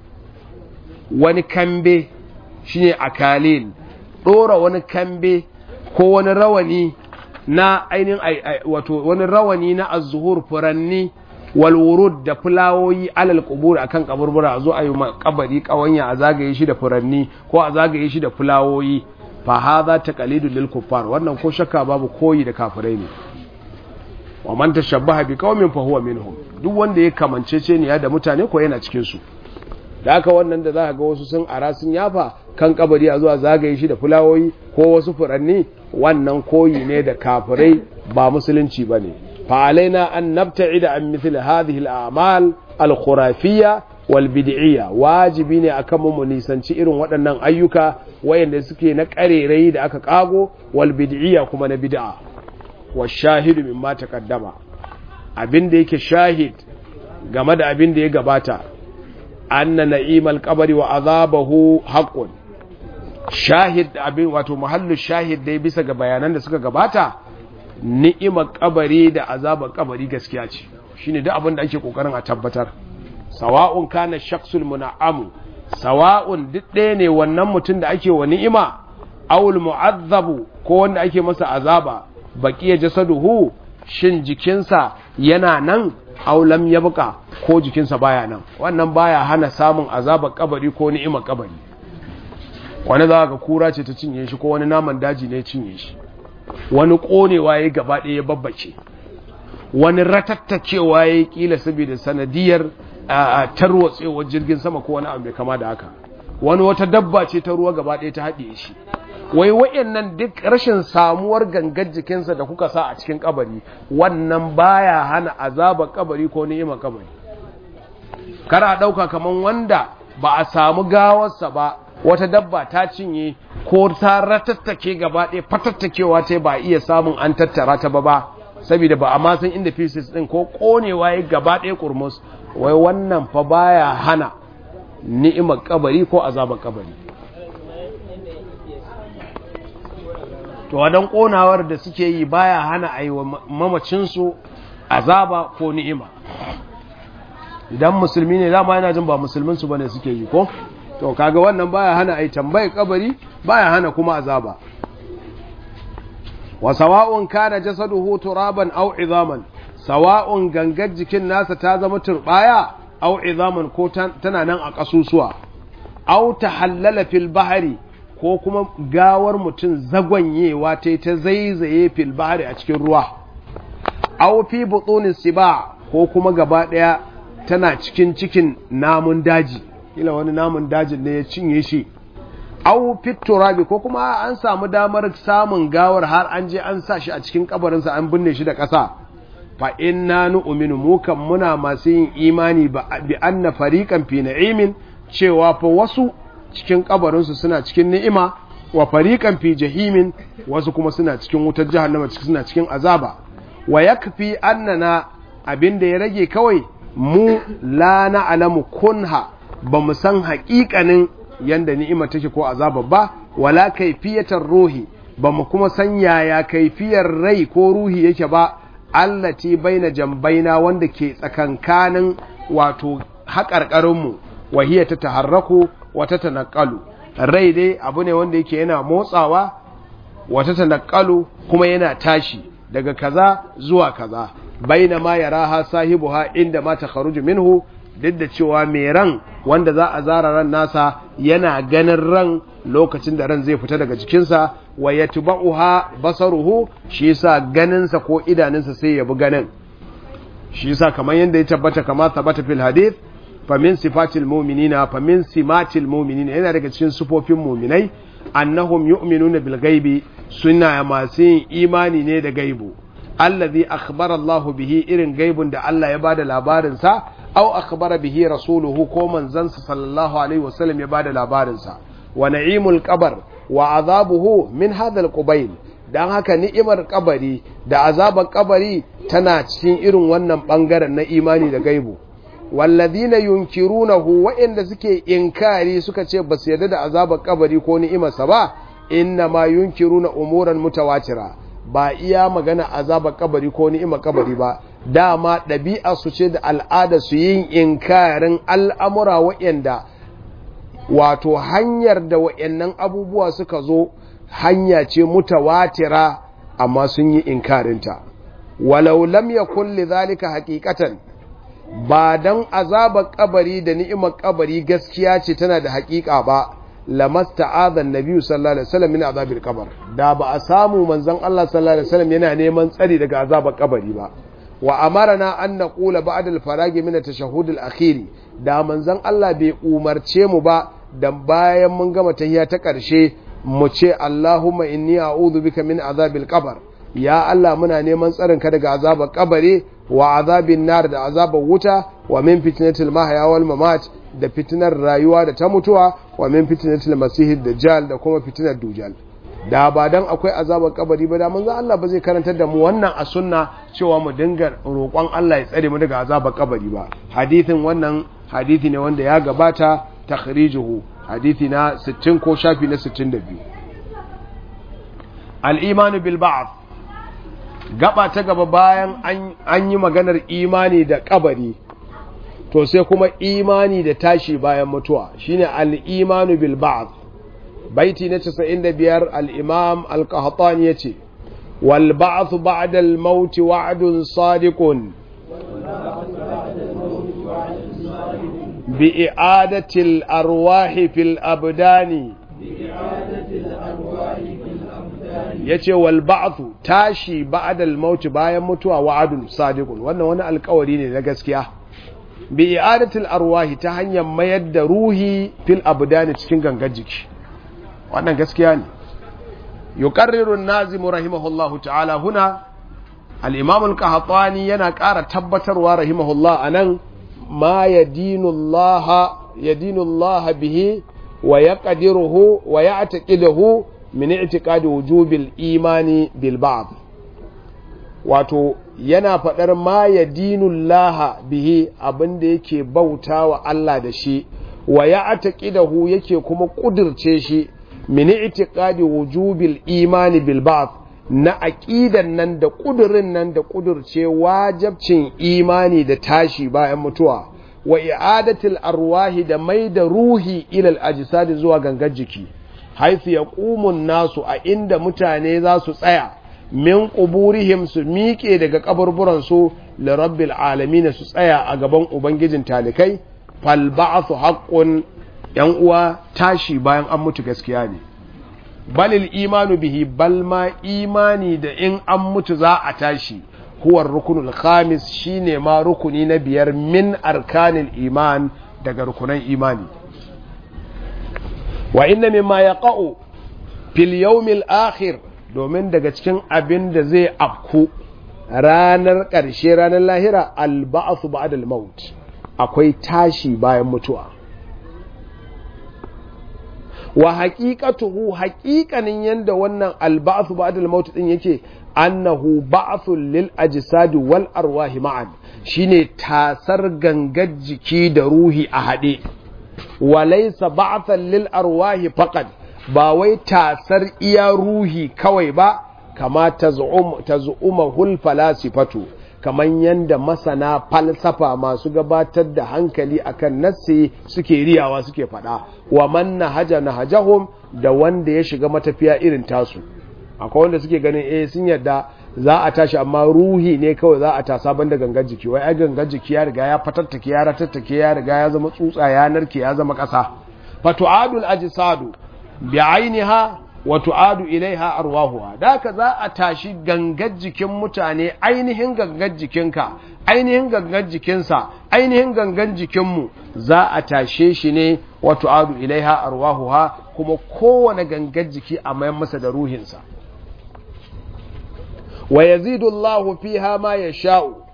wani kambe shine akalil dora wani kambe ko wani rawani na ainihin wato wani rawani na az-zuhur furanni wal wurud da fulawoyi alal qubur akan kaburbura a zo a yi kabari kawanya a zagaye shi da furanni ko a zagaye shi da fulawoyi fa hadha taqlidul lil kuffar wannan ko shakka babu koyi da kafirai ne wa man tashabbaha bi qaumin fa huwa minhum duk wanda ya kamancece ne da mutane ko yana cikin su da haka wannan da za ga wasu sun ara sun yafa kan kabari a zuwa zagaye shi da fulawoyi ko wasu furanni wannan koyi ne da kafirai ba musulunci bane فعلينا أن نبتعد عن مثل هذه الأعمال الخرافية والبدعية واجبين أكم منيسان شئر ودنن أيوكا وين سكي نكاري ريد أكا قاغو والبدعية كما نبدع والشاهد مما تقدم abin da yake shahid game da abin da ya gabata anna na'imal qabri wa azabahu haqqun shahid abin wato mahallu shahid dai bisa ga bayanan da suka gabata ni'imar kabari da azabar kabari gaskiya ce shine duk abin da ake kokarin a tabbatar sawa'un kana shakhsul mun'amu sawa'un duk ɗaya ne wannan mutum da ake wa ni'ima awul mu'azzabu ko wanda ake masa azaba baqiya jasaduhu shin jikinsa yana nan aw lam yabqa ko jikinsa baya nan wannan baya hana samun azabar kabari ko ni'imar kabari wani za ga kura ce ta cinye shi ko wani naman daji ne cinye shi wani ƙonewa ya gaba ɗaya ya babbace wani ratattacewa ya kila saboda sanadiyar tarwatsewar jirgin sama ko wani abu mai kama da haka wani wata dabba ce ta ruwa gaba ɗaya ta haɗe shi wai wayannan duk rashin samuwar gangar jikinsa da kuka sa a cikin kabari wannan baya hana azabar kabari ko ni'imar kabari kar a ɗauka kamar wanda ba a samu gawarsa ba wata dabba ta cinye ko ta ratattake gaba ɗaya fatattakewa ta ba iya samun an tattara ta ba ba saboda ba a ma san inda pieces ɗin ko ƙonewa ya gaba ɗaya kurmus wai wannan fa baya hana ni'imar kabari ko azabar kabari to wadan ƙonawar da suke yi baya hana a yi wa mamacinsu azaba ko ni'ima idan musulmi ne dama yana jin ba musulminsu ba ne suke yi ko to kaga wannan baya hana ai tambayar kabari baya hana kuma azaba wa sawa'un kana jasaduhu turaban aw izaman sawa'un gangar jikin nasa ta zama turbaya aw izaman ko tana nan a kasusuwa aw tahallala fil bahri ko kuma gawar mutum zagwanyewa ta ta zaizaye fil bahri a cikin ruwa aw fi butunis siba ko kuma gaba daya tana cikin cikin namun daji kila wani namun dajin ne ya cinye shi au turabi ko kuma an samu damar samun gawar har an je an sa shi a cikin kabarinsa an binne shi da ƙasa fa inna nu'minu mu kan muna masu yin imani bi anna fariqan fi na'imin cewa fa wasu cikin kabarinsu suna cikin ni'ima wa fariqan fi jahimin wasu kuma suna cikin wutar jahannama suna cikin azaba wa yakfi annana abinda ya rage kawai mu la na'lamu kunha ba mu san haƙiƙanin yanda ni'ima take ko azaba ba wala kaifiyatar ruhi ba mu kuma san yaya kaifiyar rai ko ruhi yake ba allati baina jambaina wanda ke tsakankanin wato haƙarƙarinmu wahiya ta taharraku wata tanaqalu rai dai abu ne wanda yake yana motsawa wata tanaqalu kuma yana tashi daga kaza zuwa kaza baina ma yaraha sahibuha inda ma takharuju minhu duk da cewa mai ran wanda za a zara ran nasa yana ganin ran lokacin da ran zai fita daga jikinsa wa ya tuba'uha basaruhu shi yasa ganinsa ko idanunsa sai ya bi ganin shi yasa kamar yadda ya tabbata kama tabbata fil hadith fa min sifatil mu'minina fa min simatil mu'minina yana daga cikin sifofin mu'minai annahum yu'minuna bil ghaibi suna masu yin imani ne da gaibu allazi akhbara Allah bihi irin gaibun da Allah ya bada labarin sa aw akhbara bihi rasuluhu ko manzansa sallallahu alaihi wasallam ya bada labarinsa wa na'imul qabr wa azabuhu min hadha al dan haka ni'imar kabari da azabar kabari tana cikin irin wannan bangaren na imani da gaibu walladhina yunkirunahu wa'inda suke inkari suka ce ba su yarda da azabar kabari ko ni'imarsa ba inna ma yunkiruna umuran mutawatira ba iya magana azabar kabari ko ni'imar kabari ba dama ɗabi'a su ce da al'ada su yin inkarin al'amura wa'yanda wato hanyar da wa'yannan abubuwa suka zo hanya ce mutawatira amma sun yi inkarinta walau lam yakun lidhalika haqiqatan ba dan azabar kabari da ni'imar kabari gaskiya ce tana da haƙiƙa ba lamasta'adha an-nabi sallallahu alaihi wasallam min azabil qabr da ba a samu manzon Allah sallallahu alaihi wasallam yana neman tsari daga azabar kabari ba wa amarana an naqula ba'da al-faragi min at-tashahhud al-akhir da manzon Allah bai umarce mu ba dan bayan mun gama tahiyya ta ƙarshe mu ce Allahumma inni a'udhu bika min azabil qabr ya Allah muna neman tsarin ka daga azabar kabari wa azabin nar da azabar wuta wa min fitnatil mahya wal mamat da fitinar rayuwa da ta mutuwa wa min fitnatil masih dajjal da kuma fitinar dujal da ba dan akwai azabar kabari ba da manzo Allah ba zai karantar da mu wannan a sunna cewa mu dinga roƙon Allah ya tsare mu daga azabar kabari ba hadithin wannan hadithi ne wanda ya gabata takhrijuhu hadithi na 60 ko shafi na 62 al-imanu bil ba'th gaba ta gaba bayan an yi maganar imani da kabari to sai kuma imani da tashi bayan mutuwa shine al-imanu bil ba'th baiti na 95 al-imam al-qahtani yace wal ba'th ba'da al-maut wa'dun sadiqun bi i'adati al-arwah fil abdani ya ce wal ba'athu tashi ba'dal maut bayan mutuwa wa'adun sadiqun wannan wani alkawari ne na gaskiya bi i'adatil arwahi ta hanyar mayar da ruhi fil abdani cikin gangar jiki wannan gaskiya ne yuqarriru an-nazim rahimahullahu ta'ala huna al-imam al-qahtani yana ƙara tabbatarwa rahimahullah anan ma yadinu Allah yadinu Allah bihi wa yaqdiruhu wa ya'taqiduhu min i'tiqadi wujubil imani bil ba'd wato yana faɗar ma ya dinullaha bihi abinda yake bautawa Allah da shi wa ya ataqidahu yake kuma kudirce shi min i'tiqadi wujubil imani bil ba'd na aqidan nan da kudirin nan da kudirce wajibcin imani da tashi bayan mutuwa wa i'adatil arwahi da mai da ruhi ila al ajsad zuwa gangar jiki haifu ya ƙumun nasu a inda mutane za su tsaya min ƙuburihim su miƙe daga ƙaburburansu da rabbil alamin su tsaya a gaban ubangijin talikai fal ba'athu haqqun yan uwa tashi bayan an mutu gaskiya ne balil imanu bihi bal ma imani da in an mutu za a tashi huwa rukunul khamis shine ma rukuni na biyar min arkanil iman daga rukunan imani wa inna mimma yaqa'u fil yawmil akhir domin daga cikin abin da zai afku ranar ƙarshe ranar lahira alba'su ba'da al-maut akwai tashi bayan mutuwa wa haqiqatuhu haqiqanin yanda wannan alba'su ba'da al-maut din yake annahu ba'thun lil ajsad wal arwahi ma'an shine tasar gangar jiki da ruhi a hade walaisa ba'than lil arwahi faqad ba wai tasar iya ruhi kawai ba kama taz'um taz'umahul falasifatu kaman yanda masana falsafa masu gabatar da hankali akan nassi suke riyawa suke fada wa man nahaja nahajahum da wanda ya shiga matafiya irin tasu akwai wanda suke ganin eh sun yadda za a tashi amma ruhi ne kawai za a tasa banda gangan jiki wai ai gangan jiki ya riga ya fatattake ya ratattake ya riga ya zama tsutsa ya narke ya zama ƙasa fa tu'adul ajsadu bi ainiha wa tu'adu ilaiha arwahuha da ka za a tashi gangan jikin mutane ainihin gangan jikinka ainihin gangan jikinsa ainihin gangan jikinmu za a tashe shi ne wa tu'adu ilaiha arwahuha kuma kowane gangan jiki a mayan masa da ruhinsa wa yazidu Allahu fiha ma yasha'u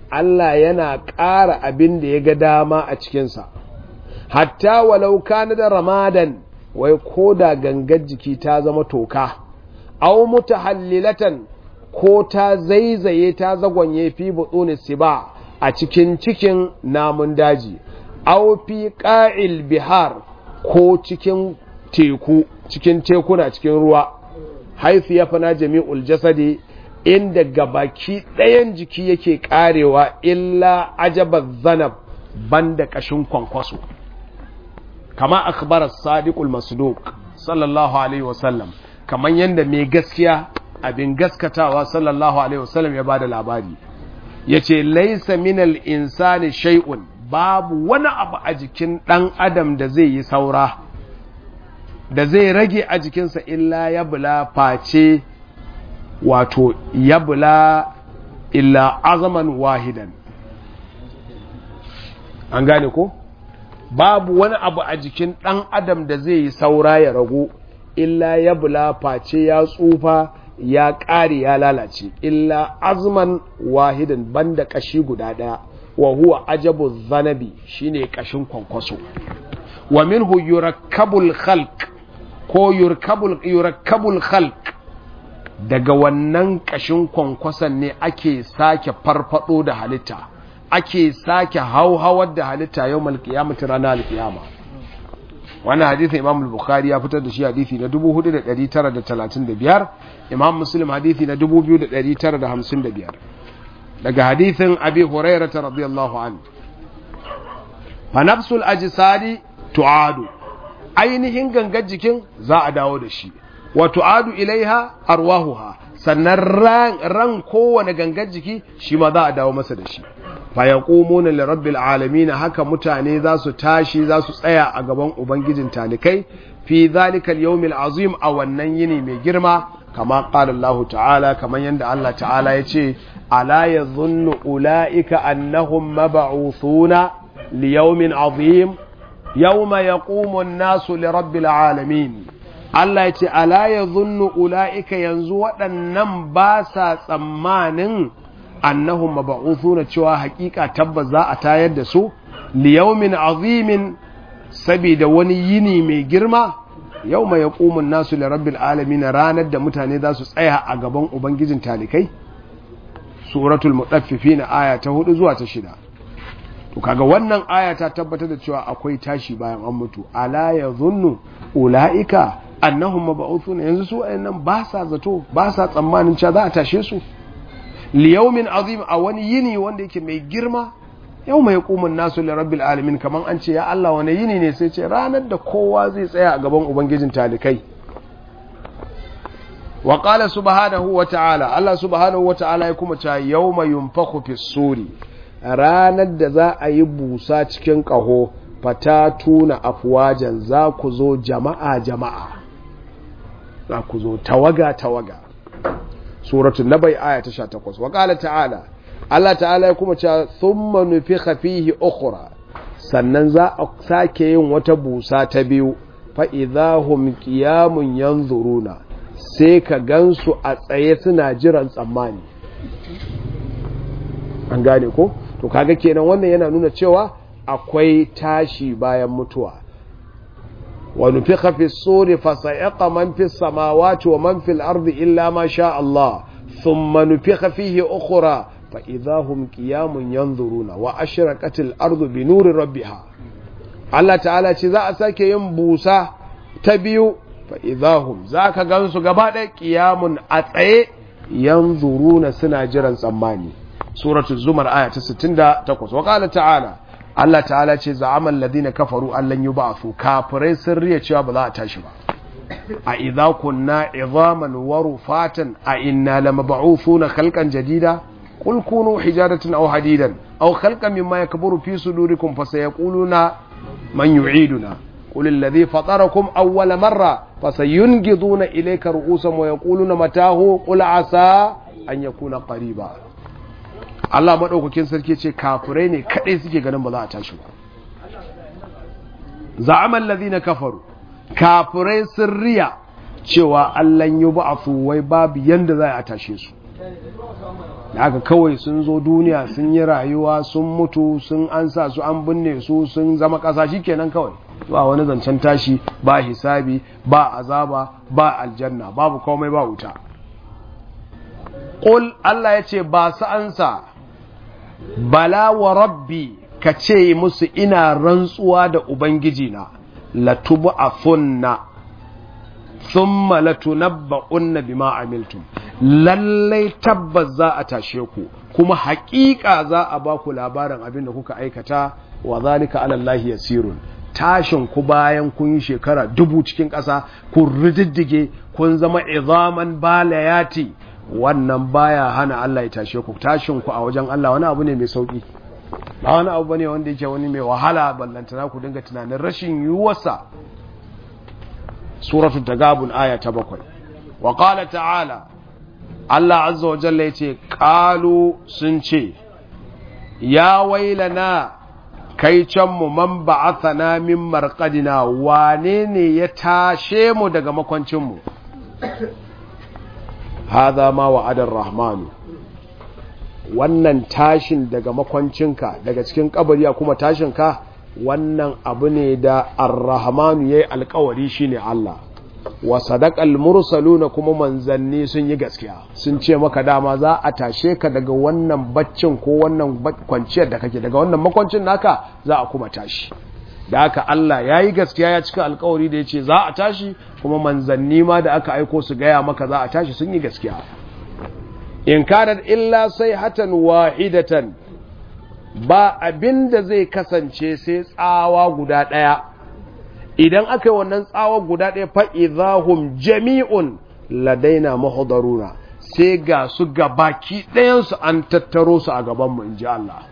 Allah yana ƙara abin da ya ga dama a cikinsa hatta walau kana da ramadan wai ko da gangar jiki ta zama toka aw mutahallilatan ko ta zaizaye ta zagonye fi butuni siba a cikin cikin namun daji aw fi qa'il bihar ko cikin teku cikin tekuna cikin ruwa haifu ya fana jami'ul jasadi inda gabaki ɗayan jiki yake karewa illa ajabar zanab banda ƙashin kwankwaso kama akbarar sadiqul masduq sallallahu alaihi wasallam kamar yadda mai gaskiya abin gaskatawa sallallahu alaihi wasallam ya bada labari ya ce laisa minal insani shay'un babu wani abu a jikin ɗan adam da zai yi saura da zai rage a jikinsa illa ya bula face wato ya bula illa azaman wahidan an gane ko babu wani abu a jikin ɗan adam da zai yi saura ya ragu illa ya bula face ya tsufa ya ƙare ya lalace illa azman wahidan banda ƙashi guda ɗaya wa huwa ajabu zanabi shine ƙashin kwankwaso wa minhu yurakkabul khalq ko yurakkabul khalq daga wannan ƙashin kwankwason ne ake sake farfado da halitta ake sake hauhawar da halitta yau malkiyamata ranar alkiyama wannan hadithin imam bukhari ya fitar da shi hadithi na 4935 imam muslim hadithi na 2955 daga hadithin abi hurairata radiyallahu anhu fa nafsul ajsadi tu'adu ainihin gangar jikin za a dawo da shi wa tu'adu ilaiha arwahuha sannan ran, ran kowane gangar jiki shi ma za a dawo masa da shi fa yaqumuna li rabbil alamin haka mutane za su tashi za su tsaya a gaban ubangijin talikai fi zalika al azim a wannan yini mai girma kama qala Allah ta'ala kaman yanda Allah ta'ala ya ce ala yadhunnu ulaika annahum mab'uthuna li yawmin azim yawma yaqumu an-nasu li rabbil alamin Allah ya ce ala yadhunnu ulaika yanzu waɗannan ba sa tsammanin annahum mab'uthuna cewa hakika tabbas za a tayar da su li yawmin azimin saboda wani yini mai girma yawma yaqumu an-nasu li rabbil alamin ranar da mutane za su tsaya a gaban ubangijin talikai suratul mutaffifin aya ta 4 zuwa ta 6 to kaga wannan aya ta tabbatar da cewa akwai tashi bayan an mutu ala yadhunnu ulaika annahum mab'uthuna yanzu su ayannan ba sa zato ba sa tsammanin cewa za a tashe su liyaumin azim a wani yini wanda yake mai girma yau mai kumun nasu li rabbil alamin kaman an ce ya Allah wani yini ne sai ce ranar da kowa zai tsaya a gaban ubangijin talikai wa qala subhanahu wa ta'ala Allah subhanahu wa ta'ala ya kuma cewa yawma yunfakhu fis suri ranar da za a yi busa cikin kaho fatatuna afwajan za ku zo jama'a jama'a za ku zo tawaga tawaga suratul nabai aya ta 18 wa qala ta'ala Allah ta'ala ya kuma cewa thumma nufikha fihi ukhra sannan za a sake yin wata busa ta biyu fa idahum qiyamun yanzuruna sai ka gansu a tsaye suna jiran tsammani an gane ko to kaga kenan wannan yana nuna cewa akwai tashi bayan mutuwa ونفخ في الصور فصعق من في السماوات ومن في الأرض إلا ما شاء الله ثم نفخ فيه أخرى فإذا هم قيام ينظرون وأشرقت الأرض بنور ربها الله تعالى ذا أساك ينبوسا تبيو فإذا هم ذاك غنسو قبادة قيام أتعي ينظرون سناجرا سماني سورة الزمر آية 68 وقال تعالى Allah ta'ala ce za'aman ladina kafaru allan yub'athu kafirai sun riya cewa ba za a tashi ba a idza kunna idhaman wa rufatan a inna lamab'uthuna khalqan jadida qul kunu hijaratan aw hadidan aw khalqan mimma yakburu fi sudurikum fasayaquluna man yu'iduna قل الذي فطركم أول مرة فسينقضون إليك رؤوسهم ويقولون متاه قل عسى أن يكون قريبا Allah maɗaukakin sarki ce kafirai ne kaɗai suke ganin ba za a tashi ba za'aman na kafaru kafirai sun riya cewa Allah yi ba a wai babu yanda za a tashe su da aka kawai sun zo duniya sun yi rayuwa sun mutu sun an sa su an binne su sun zama ƙasa shi kenan kawai ba wani zancen tashi ba hisabi ba azaba ba aljanna babu komai ba wuta ƙul Allah ya ce ba su ansa bala wa rabbi ka ce musu ina rantsuwa da ubangijina latubu a funna thumma latunabba'unna bima amiltum lallai tabbas za a tashe ku kuma haƙiƙa za a ba ku labarin abin da kuka aikata wa zalika ala Allah yasirun tashin ku bayan kun yi shekara dubu cikin ƙasa kun rididdige kun zama izaman balayati wannan baya hana Allah ya tashe ku tashin ku a wajen Allah wani abu ne mai sauki ba wani abu bane wanda yake wani mai wahala ballantana ku dinga tunanin rashin yiwuwarsa suratul tagabun aya ta bakwai wa qala ta'ala Allah azza wa jalla yace qalu sun ce ya wailana kai can mu man ba'athana min marqadina wane ne ya tashe mu daga makwancin mu hadha ma wa'ada rahmanu wannan tashin daga makwancinka daga cikin kabari kuma tashinka wannan abu ne da ar-rahmanu yayi alkawari shine Allah wa sadaqal mursaluna kuma manzanni sun yi gaskiya sun ce maka dama za a tashe ka daga wannan baccin ko wannan kwanciyar da kake daga wannan makwancin naka za a kuma tashi da haka Allah ya yi gaskiya ya cika alkawari da ya ce za a tashi kuma manzanni ma da aka aiko su gaya maka za a tashi sun yi gaskiya in kanat illa sai hatan wahidatan ba abin da zai kasance sai tsawa guda ɗaya idan aka yi wannan tsawa guda ɗaya fa'izahum jami'un ladaina mahudaruna sai ga su gabaki ɗayansu an tattaro su a gabanmu in ji Allah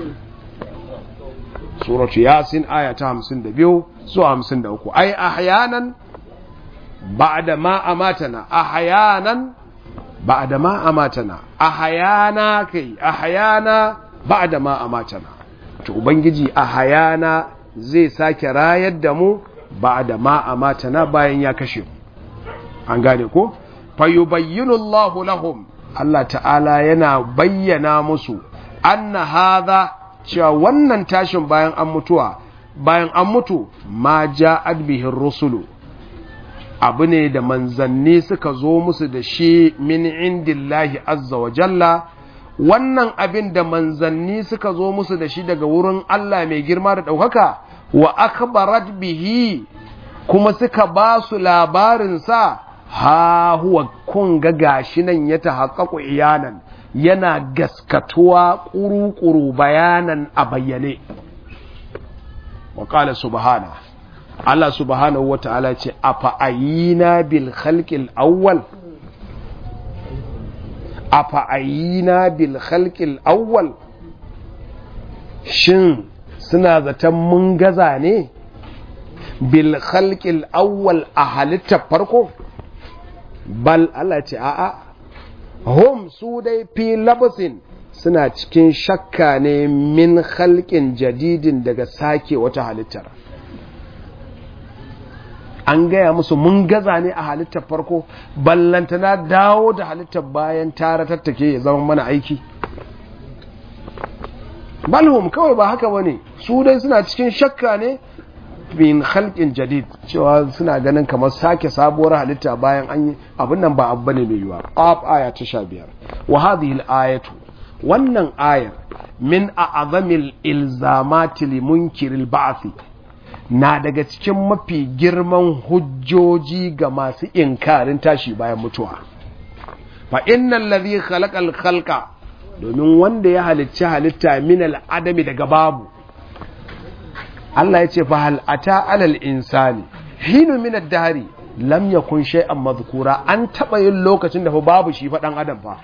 suratu yasin aya ta hamsin da biyu zuwa hamsin da uku ai ahyanan ba'da ma amatana ahyanan ba'da ma amatana ahyana kai ahyana ba'da ma amatana to ubangiji ahyana zai sake rayar da mu ba'da ma amatana bayan ya kashe mu an gane ko fayubayyinu Allahu lahum Allah ta'ala yana bayyana musu anna hadha cewa wannan tashin bayan an mutuwa bayan an mutu ma ja'ad bihin rusulu abu ne da manzanni suka zo musu da shi min indillahi azza wa jalla wannan abin da manzanni suka zo musu da shi daga wurin Allah mai girma da ɗaukaka wa akhbarat bihi kuma suka ba su labarinsa ha huwa kun ga gashi nan ya tahaqqaqu iyanan yana gaskatuwa ƙuru-ƙuru bayanan a bayyane wa ƙala subhana Allah subhanahu wa ta'ala ce a fa'ayina bil khalqil awwal a fa'ayina bil khalqil awwal shin suna zaton mun gaza ne bil khalqil awwal a halittar farko bal Allah ce a'a hum su dai fi labasin suna cikin shakka ne min halkin jadidin daga sake wata halittar an gaya musu mun gaza ne a halittar farko ballantana dawo da halittar bayan tara tattake ya zama mana aiki balhum kawai ba haka bane su dai suna cikin shakka ne min halkin jadid cewa suna ganin kamar sake sabuwar halitta bayan an yi abin nan ba abu ne mai yiwa qaf aya ta 15 wa hadhihi al-ayatu wannan ayar min a'zamil ilzamati li munkiril ba'thi na daga cikin mafi girman hujjoji ga masu inkarin tashi bayan mutuwa fa innal ladhi khalaqal khalqa domin wanda ya halicci halitta min al-adami daga babu Allah ya ce fa hal ata alal insani hinu min ad-dahri lam yakun shay'an madhkura an taba yin lokacin da fa babu shi fa dan adam fa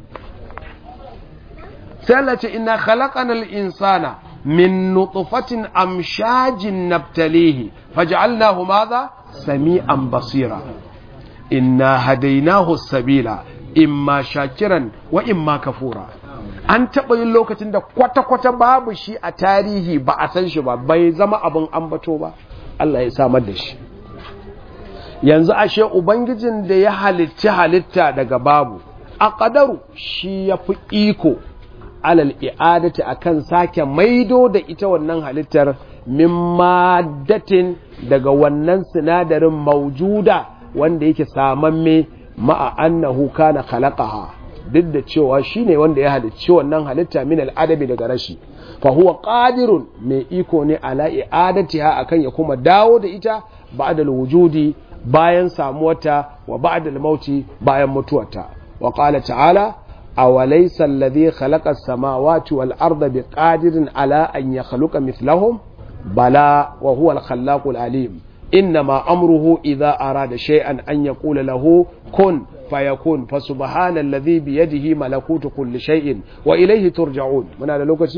sai Allah ce inna khalaqanal insana min nutfatin amshajin nabtalihi faj'alnahu madha sami'an basira inna hadaynahu sabila imma shakiran wa imma kafura an taɓa yin lokacin da kwata-kwata babu shi a tarihi ba a san shi ba bai zama abin ambato ba Allah ya samar da shi yanzu ashe ubangijin da ya halicci halitta daga babu aqdaru shi yafi iko alal i'adati akan sake maido da ita wannan halittar min maddatin daga wannan sinadarin maujuda wanda yake samamme ma'a annahu kana khalaqaha duk da cewa shine wanda ya halicci wannan halitta min al'adabi daga rashi fa huwa qadirun mai iko ne ala i'adatiha akan ya kuma dawo da ita ba'da wujudi bayan samuwarta wa ba'da mauti bayan mutuwarta wa qala ta'ala awalaysa alladhi khalaqa as-samawati wal arda biqadirin ala an yakhluqa mithlahum bala wa huwa al-khallaqu al-alim إنما أمره إذا أراد شيئا أن يقول له كن فيكون فسبحان الذي بيده ملكوت كل شيء وإليه ترجعون من هذا لوكسي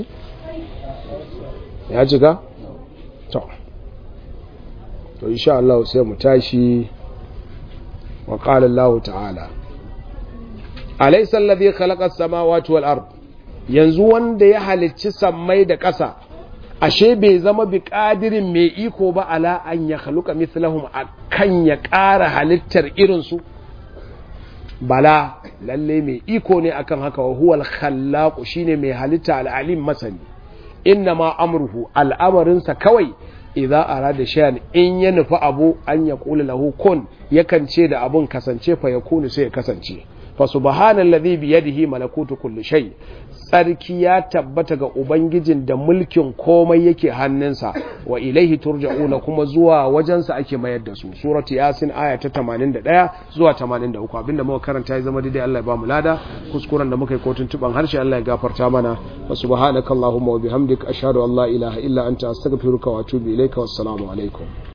يا جيكا تو تو إن شاء الله سيمتاشي وقال الله تعالى أليس الذي خلق السماوات والأرض yanzu wanda ya halicci sammai da ƙasa ashe bai zama bi ƙadirin mai iko ba ala an ya haluka mislahum a kan ya ƙara halittar irinsu bala lalle mai iko ne akan haka wa huwal khallaqu shine mai halitta al'alim masani inna ma amruhu al'amarinsa kawai idza arada shay'an in ya nufi abu an ya kula lahu kun yakan ce da abun kasance fa yakunu sai ya kasance fa subhanallazi bi yadihi malakutu kulli shay tsarki ya tabbata ga ubangijin da mulkin komai yake hannunsa wa ilaihi turja'una kuma zuwa wajensa ake mayar da su suratu yasin aya ta 81 zuwa 83 abinda muka karanta ya zama daidai Allah ya ba mu lada kuskuren da muka yi kotun tuban harshe Allah ya gafarta mana wa subhanakallahumma wa bihamdika ashhadu an la ilaha illa anta astaghfiruka wa atubu ilaika wassalamu alaikum